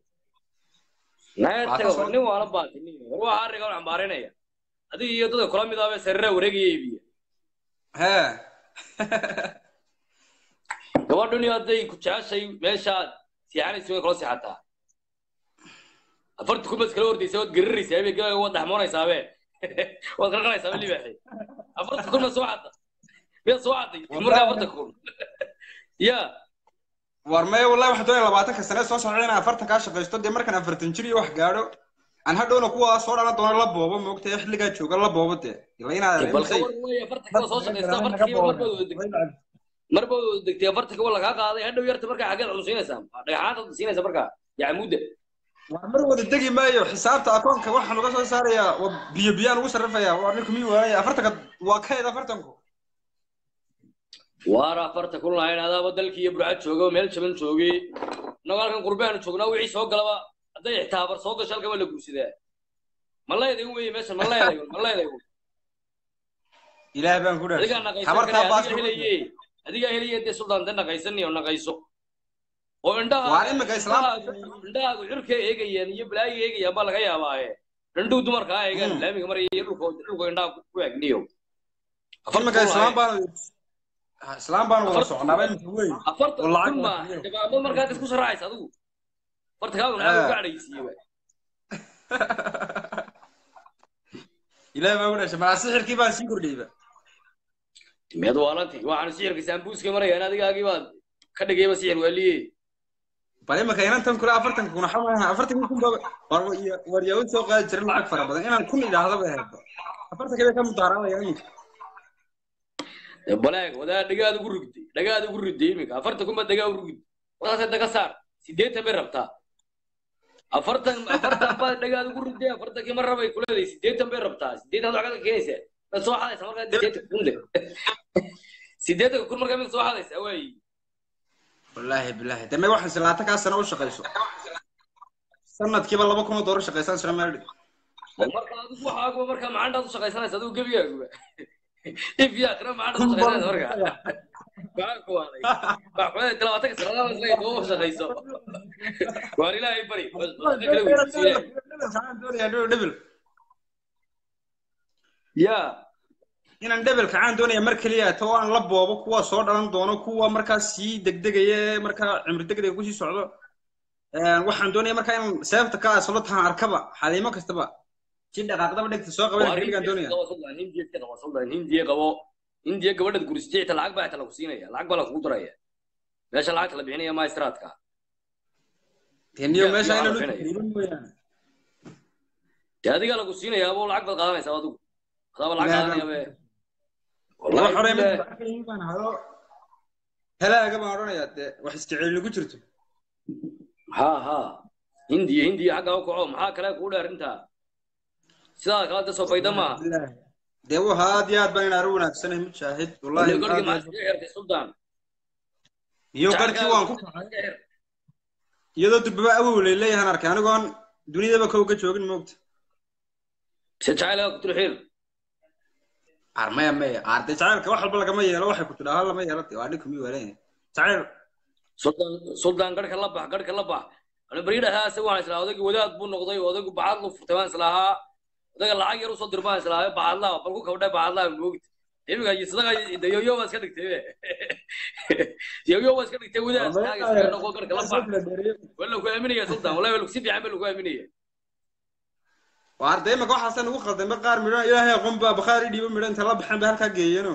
[SPEAKER 8] naga taga war nin waala baati nin war waa arriga wax ambaarinaya adiga iyo dadka kula mid ahbe sariira wareegaya iibiya
[SPEAKER 1] hee
[SPEAKER 8] gabadhuni hadday ku jeceshay meeshaad siixanaysa way kula seexataa afarta kumas kala ordaysa waad gariraysaa be gaaga waad dhaxmoonaysaabee waad qarqaraysaaba libaaxi afarta kun ma soo cadda miyaad soo cadday markaa afarta kun ya
[SPEAKER 1] war maya wallahi waxaan doonaya labaatanka sane soo socda inaan afartan kaa shaqaysto dee markaan afartan jir iyo wax gaadho aan hadhowna kuwa soo dhalan doono la boobo moogta ee xilligaa jooga la boobo dee ila inaad
[SPEAKER 8] bal ka war wey afarta kiba soo shaqaysta afarta kiba marbaad wada degtay marbaad wada degtay afarta kiba lagaa qaaday hadhow yarta markaa xaggeed cunsiinaysaa dhagaxaanta siinaysa markaa yacmuudda
[SPEAKER 1] war mar wada degi maayo xisaabta akoonka waxaan uga soo saarayaa waa biyo biyaan ugu sarrifayaa waa ninku mii waanaya afartanka waa kayd afartanku
[SPEAKER 8] waar afarta kun lahayn adaaba dalkii iyo burcad jooga oo meel jaban joogay inagoo halkan qurbaanu joognaa wixii soo galaba hadday ixtaabar soo gasho halkaba la guursadaa ma leeday weye meesha ma leeday ma leeday
[SPEAKER 1] ilaah baan ku
[SPEAKER 8] adigaa
[SPEAKER 1] dhaarsan
[SPEAKER 8] naqaysan
[SPEAKER 1] habartaa
[SPEAKER 8] kare
[SPEAKER 1] baas
[SPEAKER 8] adigaa helaye adigaa helaye dee suldaan de naqaysan iyo naqayso oo indhaha
[SPEAKER 1] Waar imika islaam-
[SPEAKER 8] indhahaagu cirka eegayaan iyo balaayo eegayaan baa laga yaabaaye indhuhu dumarka ha eegaan
[SPEAKER 1] Mm.
[SPEAKER 8] laamiga maraya iyo dhulka dhulka indhaha ku eegniyo
[SPEAKER 1] iminka islaam baan islaam baan wada socnaaba iminka weyn
[SPEAKER 8] afarta
[SPEAKER 1] oo lacag
[SPEAKER 8] kun ma
[SPEAKER 1] baa
[SPEAKER 8] jabaabad markaad isku saraacaysa adigu farta kaagu maxaa uga cadhaysiiyeba
[SPEAKER 1] ilaah baan ku dhaarsan maa sixirkii baan sii kordhiyeyba
[SPEAKER 8] miyaad waalanti waxaan sixirka saambuuska marayaan adigaagii baad ka dhigayba sixir waaliye
[SPEAKER 1] bal iminka inantan kule afartanka kun waxa maaha afartankii kun ba war war yaa u soo qaadi jiray lacag fara badan inaan kun idhaahdaba ahayd afartanka bay ka mudaaraadaya iminka
[SPEAKER 8] balaag wadaa dhagaad ugu rugday dhagaad ugu rugday iminka afartan kun baad dhagaa ugu rugday wadaasay daga saar sideetan bay rabtaa afartan afartan baad dhagaad ugu rugday afartankii mar rabay kuleeday sideetan bay rabtaa sideetan waxaad ka keenaysaa maad soo xadaysaa markaa sideetan kun le sideetan kun markaa mid soo xadaysaa waayi
[SPEAKER 1] wallaahi bilaahi dame waxaan silaata kaa sano u shaqayso sanadkiiba laba kun oo doolar shaqaysaan sira meel dhig
[SPEAKER 8] oo marka adigu waxaaguba markaa macaantaad u shaqaysanaysa adigu gebigaaguba if yaa kira macaantaad u shaqaysanaysa markaa maxaa ku waaday waa kuleeday talabaatanka sanadaha isla doo shaqayso waar ilaahay bari kala weydiiso ilaahay
[SPEAKER 1] dhebel
[SPEAKER 8] yaa
[SPEAKER 1] inaan dhebel kacaan doonaya mar keliya to aan la boobo kuwa soo dhalan doono kuwa markaa sii degdegaya ee markaa cimri degdega kusii socdo waxaan doonaya markaa inaan seefta ka aslo tahan arkaba xaliimo kastaba si dhaqaaqdaba dhegta soo qaban keligaan doonaya
[SPEAKER 8] hindiya qabo hindiya gabadhaad gurisatay xitaa lacag baa xitaa lagu siinaya lacag baa lakugu daraya meesha lacagta la bixinaya maestradka
[SPEAKER 1] teniyo meesha
[SPEAKER 8] yaa
[SPEAKER 1] inaan
[SPEAKER 8] la
[SPEAKER 1] u
[SPEAKER 8] bixinaya.
[SPEAKER 1] taqriibin mooyaane
[SPEAKER 8] dee adigaa lagu siinaya abo lacag baad qaadanaysaa adigu adaaba lacag
[SPEAKER 1] Ilaahay
[SPEAKER 8] qaadanaya be
[SPEAKER 1] wax hore mid
[SPEAKER 8] Wallaahi,
[SPEAKER 1] arkayay baan hado helaaga baan odhanayaa dee wax isjecel ku jirto
[SPEAKER 8] ha ha hindiya hindiya xaggaa u kaco maxaa kale kuu dheer intaa sidaa kala de soo fayda maaha
[SPEAKER 1] dee wuxa aad iyo aad baan inaan u wanaagsanahay mujaahid wallahi
[SPEAKER 8] Wali garhkii
[SPEAKER 1] aad iyo
[SPEAKER 8] maxaa
[SPEAKER 1] aad-
[SPEAKER 8] iskaga xirtay sultan
[SPEAKER 1] iyo garkii waan ku kacay iyadoo durbaba awowlay leeyahan arkay anigoon dunidaba kow ka joogin moogta
[SPEAKER 8] se jacaylaga ku tilxiil
[SPEAKER 1] qaar maya maya qaar dee jacaylka wax walba lagama yeelo waxay ku tidhaa hal lama yeelo dee waa dhinku mii waalan jacayl
[SPEAKER 8] sultan sultan garhka la bax garhka la bax ani baridhahaa isaga waxaan islahaa odayga wadaad buu noqday odaygu bacad lu furtay waan islahaa odayga lacag yar usoo dir baan islahaa bacadlaa bal ku kabdhay bacadlaa moogta iminka sadaga de yoyo baa iska dhigtay be yoyo baa iska dhigtay wadaad taaga iskaga noqo garhka la bax waa lagu aaminaya sultan wallahi waa lagu si fiican ba lagu aaminaya
[SPEAKER 1] waar dee imaka waxaasan ugu khaldamay qaar midho ilaahay aqoon baa bakhaari dhiibo midho inta la baxeen bay halkaa geeyeno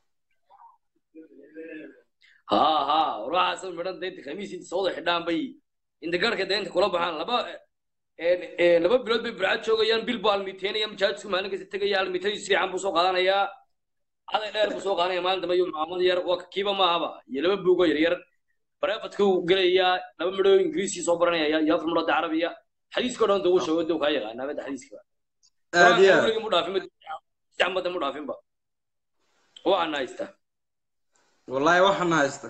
[SPEAKER 8] ha ha waxaas midhan deynta khamiis inta soo wada xidhaan bay inta garhka deynta kula baxaan laba een, een, laba bilood bay burcad joogayaan bil buu almiteynaya majaajisku maalin kasta tegaya almitadii si fiican buu soo qaadanayaa caday dheer buu soo qaadanaya maalin dambe iyo maamad yar waa kiiba maahaba iyo laba buugo yar yar bareefadkuu gelayaa laba midho ingiriisii soo baranaya iyo afar midhood carabiya xadiiskao dhan duu sheego duu kaa yaqaanaa mada xadiiska
[SPEAKER 1] aad iyo aad
[SPEAKER 8] weligii mu dhaafin jacmada mu dhaafinba waxaana haystaa
[SPEAKER 1] wallahi waxaana haysta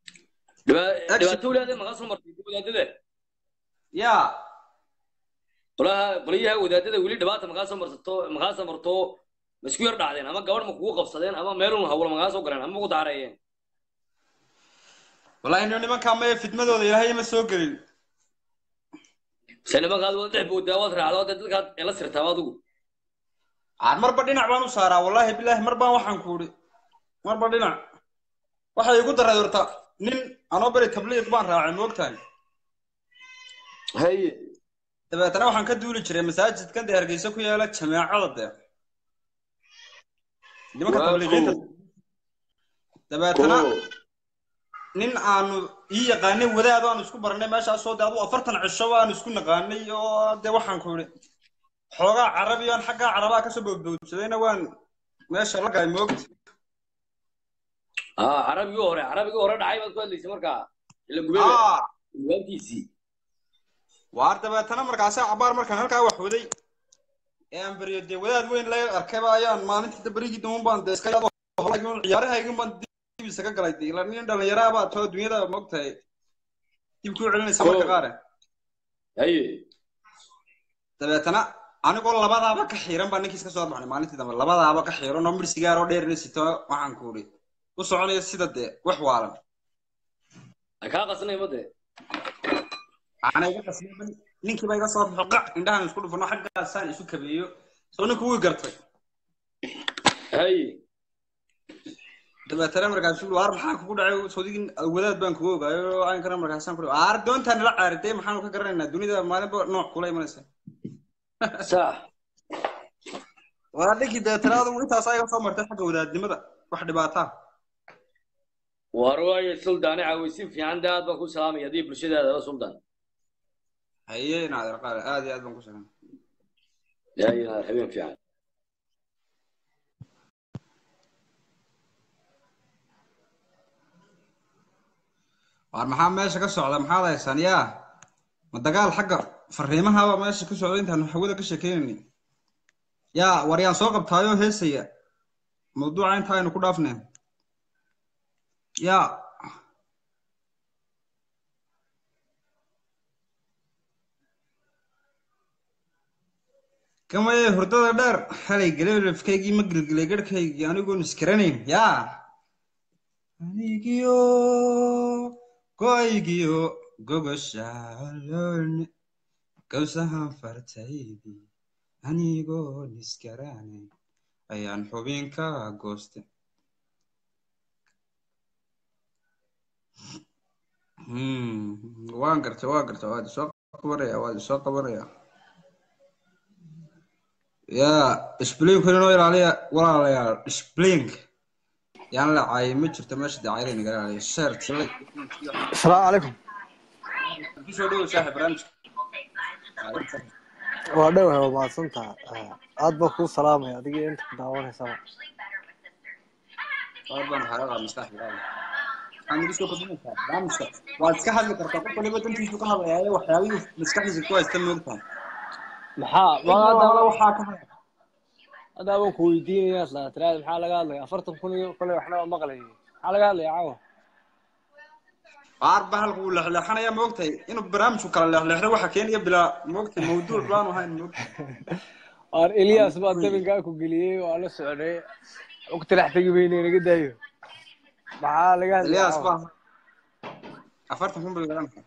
[SPEAKER 8] Dhiba- dhibaato walaade magaa soo martay wadaadada
[SPEAKER 1] yaa
[SPEAKER 8] qolaha qoliyaha wadaadada weli dhibaata makaa soo marsato makaa soo marto ma isku yar dhacdeen ama gabadh ma kugu qabsadeen ama meelun hawlo makaa soo galeen ama ma ku daareeyeen
[SPEAKER 1] wallahi nin nimankaa maya fidmadooda ilaahay ma soo gelin
[SPEAKER 8] se nimankaad wada dhex boodaa waad raacdo dee dadkaad ela sirtaa adigu
[SPEAKER 1] aan marba dhinac baan u saaraa wallahi bilaahi mar baan waxaan ku idhi marba dhinac waxay igu daray horta nin anoo beri tabliiq baan raacay moogtahay
[SPEAKER 3] haye
[SPEAKER 1] dabeetana waxaan ka duuli jiray masaajidkan dee hargeysa ku yaala jameecada dee nimanka
[SPEAKER 3] Waa
[SPEAKER 1] tabliiqiinta
[SPEAKER 3] cool.
[SPEAKER 1] dabeetana
[SPEAKER 3] Cool.
[SPEAKER 1] nin aanu ii yaqaanay wadaad aanu isku baranay meeshaasoo dee adu afartan cisho aanu isku naqaanay oo dee waxaan ku idhi xoogaa carabi aan xaggaa carabaa kasoo boodboodsadayna waan meesha la galay moogta
[SPEAKER 8] ah carabigii hore carabigii hore dhacay baad ku hadlaysay markaa ila gubebe
[SPEAKER 1] aa
[SPEAKER 8] gubaabtiisii
[SPEAKER 1] waar dabeetana markaasi cabaar markaan halkaa wax waday ee aan beriyo dee wadaad weyn la arkayba ayaan maalintii berigii daman baan dee iska yado ciyaarahaygan baan dib isaga galay dee ila nin dhallinyaraa baa too dunyada moogtahay dib kuu celinaysa marka
[SPEAKER 8] Cool.
[SPEAKER 1] qaare
[SPEAKER 8] haye
[SPEAKER 1] dabeetana anigoo labadaaba ka xiiran baa ninkii iska soo baxnay maalintii dambe labadaaba ka xiiran oo mir sigaar oo dheerina sito waxaan ku idhi u soconaya sida dee wax waalan
[SPEAKER 8] ay kaa qasnay made
[SPEAKER 1] ana iga qasban ninkiiba iga soo baxo qac indhahan isku dhufano xaggaasaan isu kabeeyo soo ninku wuu gartay
[SPEAKER 8] haye
[SPEAKER 1] dabeetana markaasu waar maxaa kugu dhacay soodigin wadaad baan kugu ogaayo aankana markaasaan ku aar doontaa nala caariday maxaanu ka garanaynaa dunida maalinba nooc kula imanaysa
[SPEAKER 8] sax
[SPEAKER 1] waa dhinkii dabeetana adigu intaasaa iga soo martay xagga wadaadnimada wax dhibaataa
[SPEAKER 8] war waayo suldaane caawaysin fiican dee aad baan ku salaamaya haddii bulshadaada la suldan
[SPEAKER 1] haye naadir qaale aad iyo aad baan ku salan
[SPEAKER 8] haye habeen fiican
[SPEAKER 1] waar maxaa meesha ka socda maxaad haysaan yaa ma dagaal xagga fariimahaba meesha ka socda intaanu hawada ka sheekeynayni yaa war yaan soo qabtaayoo heesaya mawduuca inta aynu ku dhaafnay yaa kamaye hurdada dheer xalay galeelafkaygii ma gelgelay garhkaygii anigoon iskaranayn yaa anigiyo goygiyo gogoshaaloon gawsahan fartaydii anigoon iskaranayn ayaan xubinka gooste Hmm, waan gartay waan gartay waad isoo qabanaya waad isoo qabanaya yaa splink inoo ilaaliya walaalayaal splink yaan la caayay ma jirto meesha dee cayla naga ilaaliya sheer tilay
[SPEAKER 9] asalaamu calaykum
[SPEAKER 1] kusoo dhowow saaxib barnaamijka
[SPEAKER 9] waa dhowahay waa mahadsantaha aad baan kuu salaamaya adiga inta ku daawanaysaba
[SPEAKER 1] qaar baan xaalada maskax bilaabay waxaan igu soo kordhinaysaa barnaamijka waad iska hadli kartaa qof waliba dantiisu ka hadlayaayo waxyaabihii maskaxdiisa ku haysta moogtahay
[SPEAKER 9] maxaa
[SPEAKER 1] cid walba waxaa ka hadla
[SPEAKER 9] hadda baan ku weydiinaya isla tiraada maxaa laga hadlaya afartan kun iyo kole waxna waa maqlayay maxaa laga hadlaya caawa
[SPEAKER 1] qaar ba halka uu leexleexanaya moogtahay inuu barnaamijku kala leexleexdo waxa keenaya bilaa moogtahay mawduuc baanu ahayn moogtahay
[SPEAKER 9] waar elias baa dabinkaa ku geliyey waa la socday waqti dhex tegi weyne naga daayo maxaa laga hadlaya
[SPEAKER 1] Elias
[SPEAKER 9] caawa
[SPEAKER 1] baa afartan kun bil garanka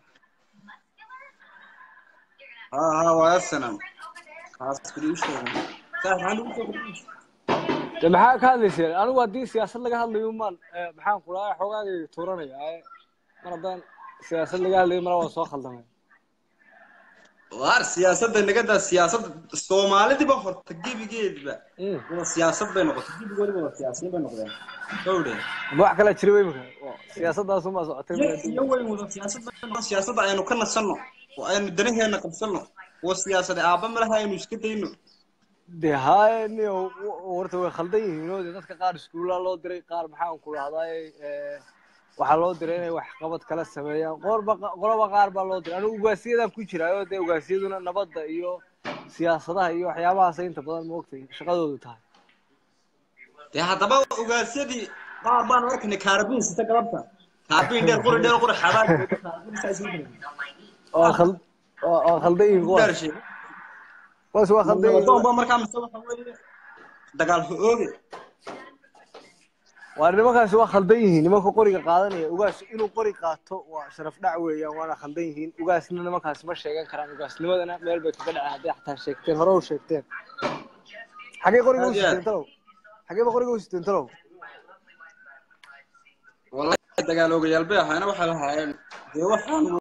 [SPEAKER 1] ha ha waa sanam kaas kuli u sheegay saaxib maxaa lagu soo kordhinaysaa
[SPEAKER 9] de maxaa ka hadlayseen anigu haddii siyaasad laga hadlayo maan maxaan ku dhahay xoogaagay tuuranaya ee mar haddaan siyaasad laga hadlayo mara waa soo khaldamay
[SPEAKER 1] waar siyaasadda nagadaa siyaasadda soomaalidiba horta gebigeediba
[SPEAKER 9] Mm.
[SPEAKER 1] waa siyaasad bay noqotay gebigoodiba waa siyaasiyiin bay noqdeen gawdhe
[SPEAKER 9] ma wax kala jira wey imika siyaasaddaasumaa socotay
[SPEAKER 1] iyo
[SPEAKER 9] mar
[SPEAKER 1] iyo weyn wada siyaasad bay noqon siyaasadda aynu ka nasanno oo aynu danaheena qabsanno oo siyaasade aabba malaha aynu iska dayno
[SPEAKER 9] de haye niyo horta way khaldan yihiin oo de dadka qaar iskuullaa loo diray qaar maxaan ku dhahday waxaa loo diray inay wax qabad kala sameeyaan qorba qoloba qaar baa loo diray anigu ugaasiyadaan ku jiraayo dee ugaasiyaduna nabadda iyo siyaasadaha iyo waxyaabahaasay inta badan maogtay shaqadoodu tahay
[SPEAKER 1] dee haddaba ogaasyadii qaar baan arkaynay kaarabiin sita galabta kaarabiin dheer quri dheer quri xabaan
[SPEAKER 9] waa khal waa waa khaldan yihiin kuwaas
[SPEAKER 1] dhaarshe
[SPEAKER 9] kuwaas waa khaldan yihiin
[SPEAKER 1] nabadoon ba markaa mise waxa weeye dagaal ho ooge
[SPEAKER 9] waa nimankaasi waa khaldan yihiin nimanka qoriga qaadanaya ugaas inuu qori qaato waa sharaf dhac weeyaan waana khaldan yihiin ugaasna nimankaasi ma sheegan karaan ugaasnimadana meel bay kaga dhaceen hadday xataa sheegteen hore u sheegteen xagee qoriga u
[SPEAKER 1] Aad iyo aad.
[SPEAKER 9] siteen talow xagee ba qoriga u siteen talow
[SPEAKER 1] wallahi dagaal oogayaal bay ahaayeen waxay lahaayeen dee waxaan